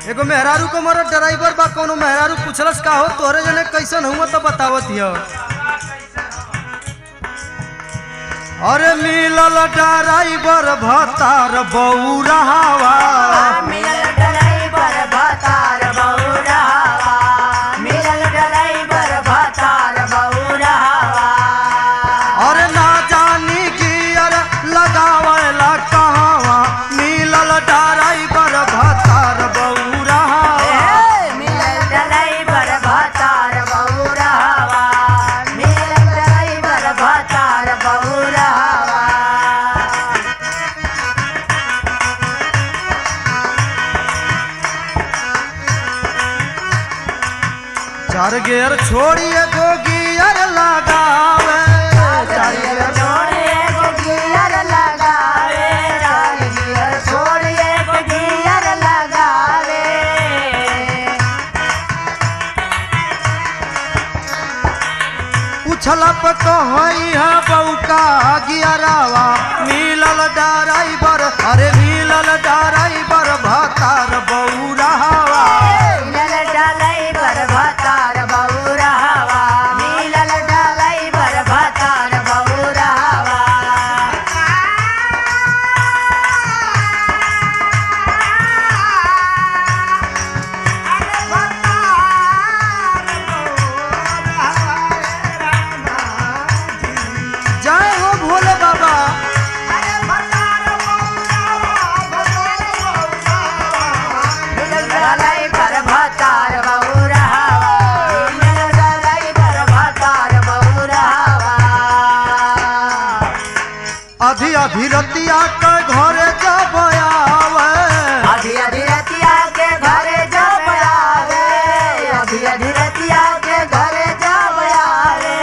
एगो मेहरारू को मरद ड्राइवर बा कोनो मेहरारू पूछलस का हो तोरे जने कैसन हुआ तो बतावत हिय अरे मिलल ड्राइवर भतार बौरावा मिलल ड्राइवर भतार बौरावा मिलल ड्राइवर भतार बौरावा अरे ना जानी गियर लगावेला कहवा मिलल ड्राइवर भतार बौरावा मिलल ड्राइवर भतार बौरावा मिलल ड्राइवर भतार बौरावा चार गेर छोड़िए गो गियर लगावे चार गेर छोड़िए को गियर लगावे चार गियर छोड़िए को गियर लगावे उछला पे कहई है बौका गियरावा मिलल ड्राइवर अरे मिलल ड्राइवर भतार बौरावा मिलल ड्राइवर भतार बौरावा मिलल ड्राइवर भतार बौरावा जय हो भोले बाबा मिलल ड्राइवर भतार बौरावा मिलल ड्राइवर भतार बौरावा अधी अधी रतिया के घरे जब आवे अभी अभी रतिया के घरे जब आवे अभी अभी रतिया के घरे जब आवे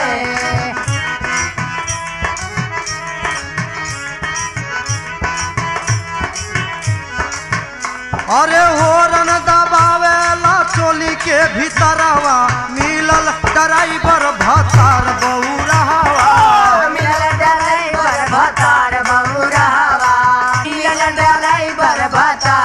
अरे होरन दबावेला चोली के भीतरवा मिलल ड्राइवर भतार बौरावा मिलल ड्राइवर भतार बौरावा मिलल ड्राइवर भतार